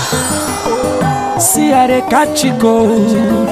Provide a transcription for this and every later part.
See how they catch you gold.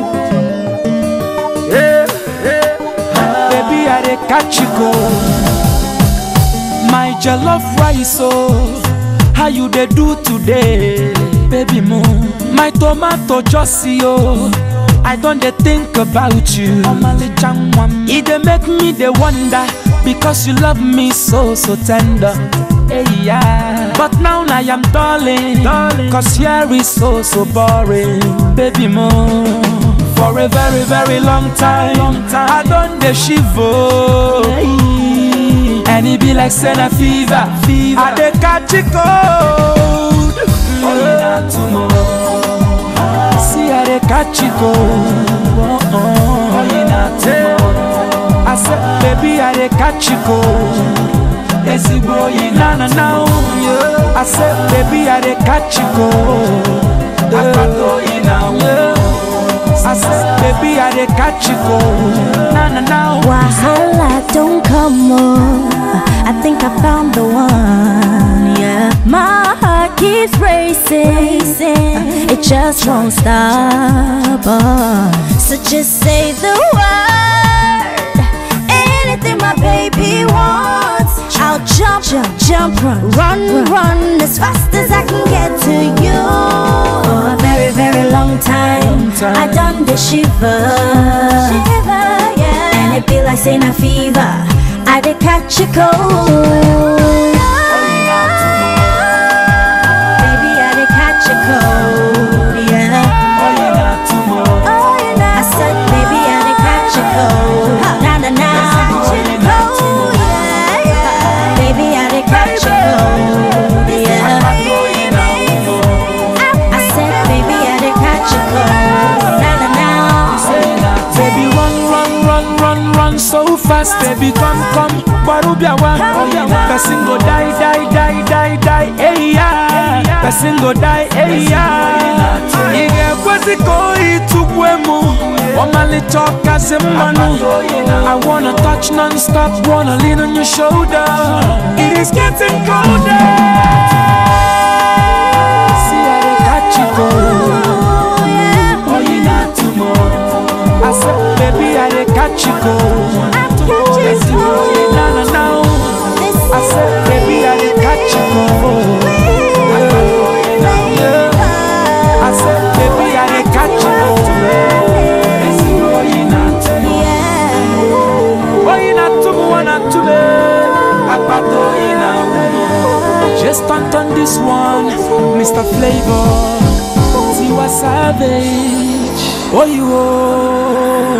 Yeah, yeah. Baby, how they catch you gold. My jollof rice, oh, how you they do today, baby moon? My tomato just see oh, I don't they think about you. It they make me they wonder because you love me so so tender. Hey, yeah. But now I am darling, darling, cause here is so so boring, baby moon. For a very very long time, long time. I done the shiver. And it be like Senna fever, fever. I dey catch it cold. Only not tomorrow. See I dey catch it cold. Only not tomorrow. I said, baby, I dey catch it cold. Ezigbo yi na na na oh. I said, baby, I dey catch it cold. Akpato yi na oh. I said, baby, I dey catch it cold. Na na na oh. Wahala don't come on. I think I found the one. Yeah, my heart keeps racing. It just won't stop. uh. So just say the word. Anything my baby wants. I'll jump, jump, jump, run, run, run as fast as I can get to you. For a very, very long time, time. I done the shiver, shiver, yeah. And it be like saying a fever. I did catch a cold. Baby, I did catch a cold, yeah. Only not tomorrow. Oh, you know. I said, baby, I did catch a cold. Na na na. Oh, yeah, yeah. Baby, I did catch a cold, yeah. I said, baby, I did catch a cold. Na na na. Baby, run, run, run, run, run so fast. Baby, come, come, Barubiawa. Person go die, die, die, die, die. Hey, yeah. Person go die, hey, yeah. Ige kwezi koi tukwemu. Omali talk as a manu. I wanna touch non-stop, wanna lean on your shoulder. It is getting colder. See how they catch you go. Oh, you not tomorrow. I said, baby, I dey catch you go. Yes, you know, na na na. I said, baby, I dey catch you go. Yeah. I said, baby, I dey catch you go. Yes, you know, you not tomorrow. Oh, you not tomorrow, not today. Apato, you not Just stunt on this one, Mr. Flavor. Tiwa Savage. Oh, you oh.